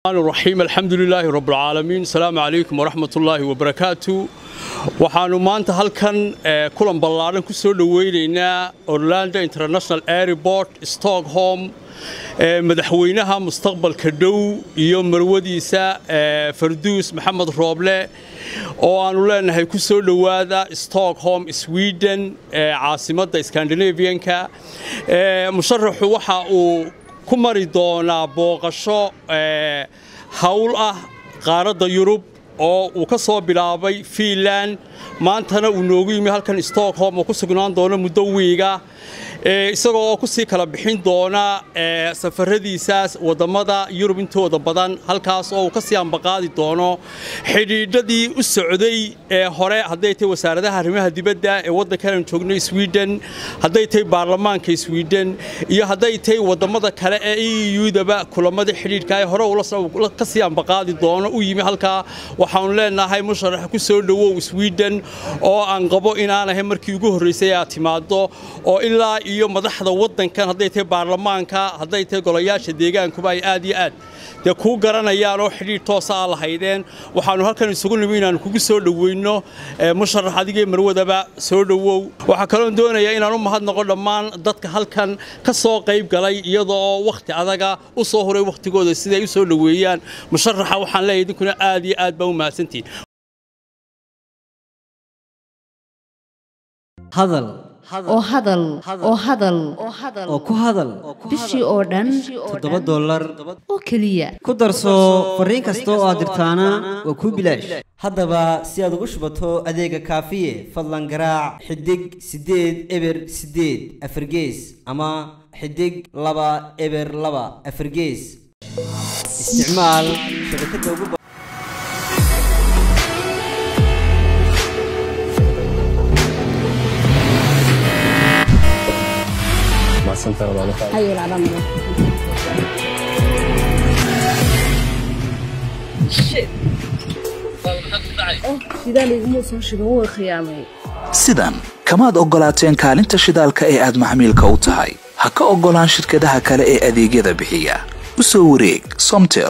raxiim alxamdu lilaahi rabbilcaalamiin asalaamu calaykum waraxmat ullaahi wabarakaatu waxaannu maanta halkan kulan ballaadhan ku soo dhoweynaynaa orlando international airport stockholm madaxweynaha mustaqbalka dhow iyo marwadiisa farduus maxamed rooble oo aannu leenahay ku soo dhowaada stockholm sweden caasimadda skandinavianka musharaxu waxa uu ku mari doonaa booqasho hawl ah qaaradda yurub oo uu ka soo bilaabay fiinland maantana uu noogu yimi halkan stockholm oo ku sugnaan doono muddo wiiga isagoo oo ku sii kala bixin doona safaradiisaas wadammada yurub intooda badan halkaas oo uu ka sii ambaqaadi doono xidhiidhadii u socday ee hore hadday tahay wasaaradaha arrimaha dibadda ee waddankan joogno sweden hadday tahay baarlamaanka sweden iyo hadday tahay wadammada kale ee eudaba kulamadii xidhiidhka ee hore ka sii ambaqaadi doono u yimi halkaa waxaanu leenahay musharax ku soo dhowow sweden oo aan qabo inaanahay markii ugu horraysay aad timaaddo oo ilaa iyo madaxda waddankan hadday tahay baarlamaanka hadday tahay golayaasha deegaankuba ay aad iyo aad dee kuu garanayaan oo xidhiidh toosa aa lahaydeen waxaannu halkan isugu nimi inaannu kugu soo dhoweyno musharax adigee marwadaba soo dhowow waxaa kaloon doonayaa inaan u mahadnaqo dhammaan dadka halkan ka soo qayb galay iyadoo oo wakhti adaga u soo horay wakhtigooda siday u soo dhoweeyaan musharaxa waxaan leeyahay idinkuna aad iyo aad baa u mahadsantihin hadal oo hadal oo hadal oo ku hadal bishii oo dhan toddoba dollar oo keliya ku darso fariin kasta oo aad dirtaana waa kuu bilaash haddaba si aad ugu shubato adeega kaafiye fadlan garaac xidig siddeed eber siddeed afargees ama xidig laba eber laba afargees isticmaal shabakadda ugu sidan kamaad oggolaateen kaalinta shidaalka ee aad maxmiilka u tahay ha ka oggolaan shirkadaha kale ee adeegyada bixiya u soo wareeg somtel